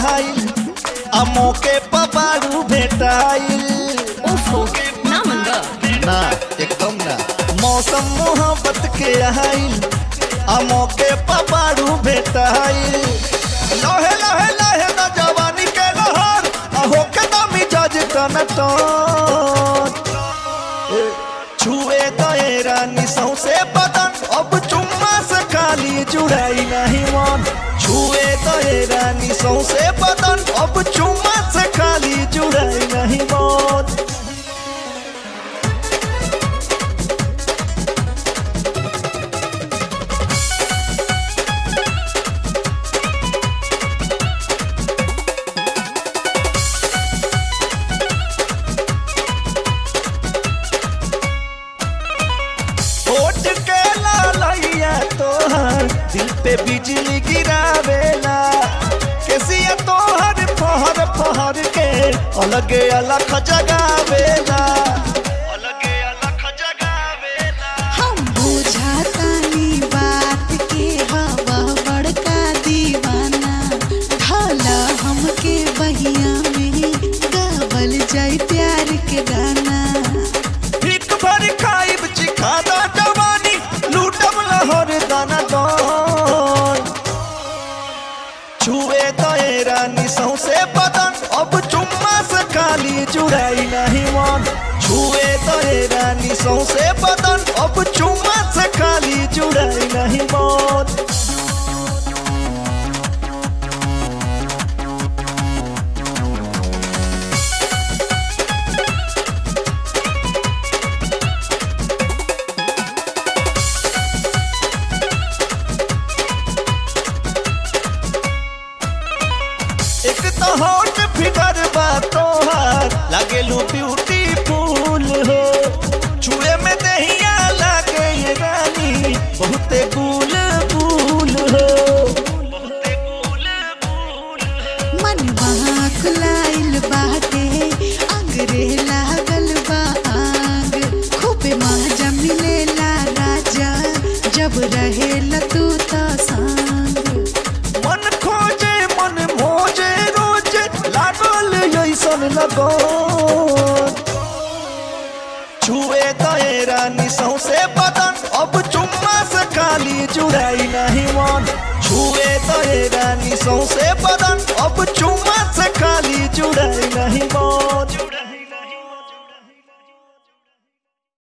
आइल आ मौके पर बारू भेटाइल ओफो ना मन गा ना एकदम ना मौसम मोहब्बत के आइल आ मौके पर बारू भेटाइल लहे लहे लहे ना जवानी के लहर आ होके ना मिजाज टन टन ए, छुए दए रानी सौसे बदन अब चुम्मा से खाली जुड़ाई नहीं मन छुए दए रानी सौसे बदन अब चुम्मा से खाली जुड़ाई नहीं मन होठ के लालैया तोहर दिल पे बिजली गिरावेला केसिया तोहर फहर फहर के अलगे अलग जगावेला अलगे अलग जगावेला हम बुझातानी बात के हवा बड़का दीवाना ढाला हमके बहिया में गावल जाई प्यार के गाना एक भर खाइब चिखाना जवानी लूटब लहर दाना दान छुए दए रानी सौसे बदन अब चुम्मा से खाली जुड़ाई नहीं मन छुए दए रानी सौसे बदन अब चुम्मा से खाली जुड़ाई नहीं मन एक तो होट फिगर बा तोहार लागेलू ब्यूटीफुल हो छुए में दहिया लागे ये रानी बहुते गुल गुल हो बहुते गुल गुल मन वहाँ खुलाइल बाटे अंगरे लागल बा आग खूबे मजा मिलेला राजा जब रहेला तू तो संग मन खोजे मन मोजे रोज लागल ऐसन लगो छुए दए रानी सौसे बदन अब चुम्मा से खाली जुड़ाई नहीं मन छुए दए रानी सौसे बदन